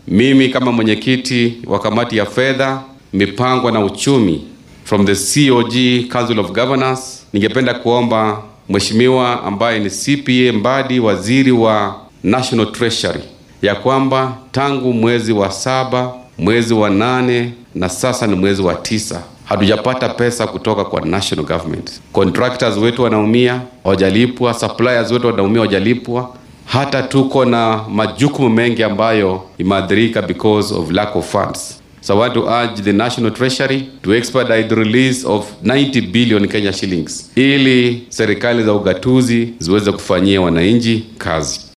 Mimi kama mwenyekiti wa kamati ya fedha, mipango na uchumi from the COG Council of Governors, ningependa kuomba mheshimiwa ambaye ni CPA Mbadi, waziri wa National Treasury, ya kwamba tangu mwezi wa saba, mwezi wa nane na sasa ni mwezi wa tisa hatujapata pesa kutoka kwa national government. Contractors wetu wanaumia, hawajalipwa. Suppliers wetu wanaumia, hawajalipwa. Hata tuko na majukumu mengi ambayo imeathirika because of lack of funds. So I want to urge the National Treasury to expedite the release of 90 billion Kenya shillings ili serikali za ugatuzi ziweze kufanyia wananchi kazi.